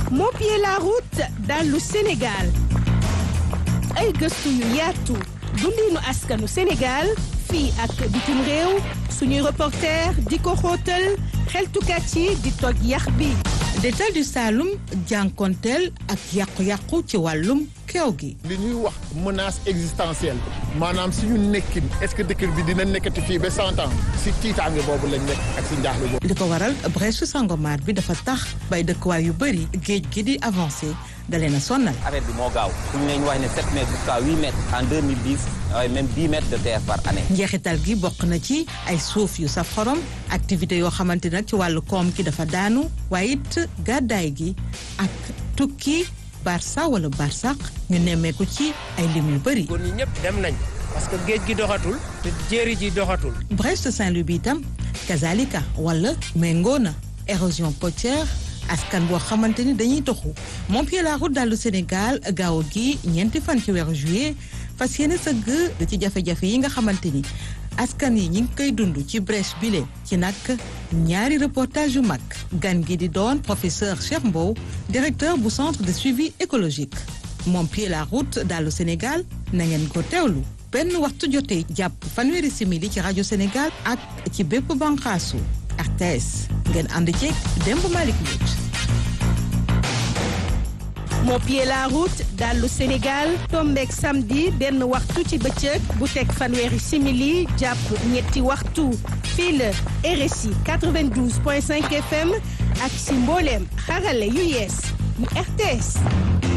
Mon pied la route dallu Sénégal ay gëstu yu yaatu dundinu askanu Sénégal fii ak bitim réew suñuy reporter di ko xóotal xeltukat yi di toj yax bi détal du Saloum jànkonteel ak yàqu-yàqu ci wàllum keew gi li ñuy wax menace existentielle maanaam suñu nekkin est-ce que dëkk bi dina nekkati fii ba cent ans si tiitaange boobu lañ nekk ak si njaaxle boobu. li ko waral brèche Sangomar bi dafa tax bay dëkkuwaay yu bëri géej gi di avancé dalee na sonnal. affaire bi moo gaaw suñu leen wax ne 7 mètres jusqu'à 8 mètres en 2010 waaye même 10 mètres de terre par année. njeexital gi bokk na ci ay suuf yu saf xorom activité yoo xamante nag ci wàllu koom ki dafa daanu waaye it gàddaay gi ak tukki barça wala barsaq ñu nemmeeku ci ay lim yu bëri. góor ñi ñëpp dem nañ parce que géej gi doxatul te jéeri ji doxatul. Brest Saint-Louis bi itam kazalika wala méngoo na érosion côtière askan boo xamante ni dañuy toxu moom pied la route dallu Sénégal gaaw gi ñeenti fan ci weeru juillet fas yéene sëgg ci jafe-jafe yi nga xamante ni askan yi ñi ngi koy dund ci Brest bile ci nag ñaari reportage yu mag gan gi di doon professeur Cheikh Mbow directeur bu centre de suivi écologique moom pied la route dallu Sénégal na ngeen ko teewlu benn waxtu jotee jàpp fanweeri simili ci rajo Sénégal ak ci bépp banqaasu RTS ngeen ànd ceeg Demb Malick Mbodj Mon pied la route dallu Sénégal tombeek samedi benn waxtu ci bëccëg bu teg fanweeri simili jàpp ñetti waxtu fii la RSI 92.5 FM ak si mbooleem xarale yu yees yu RTS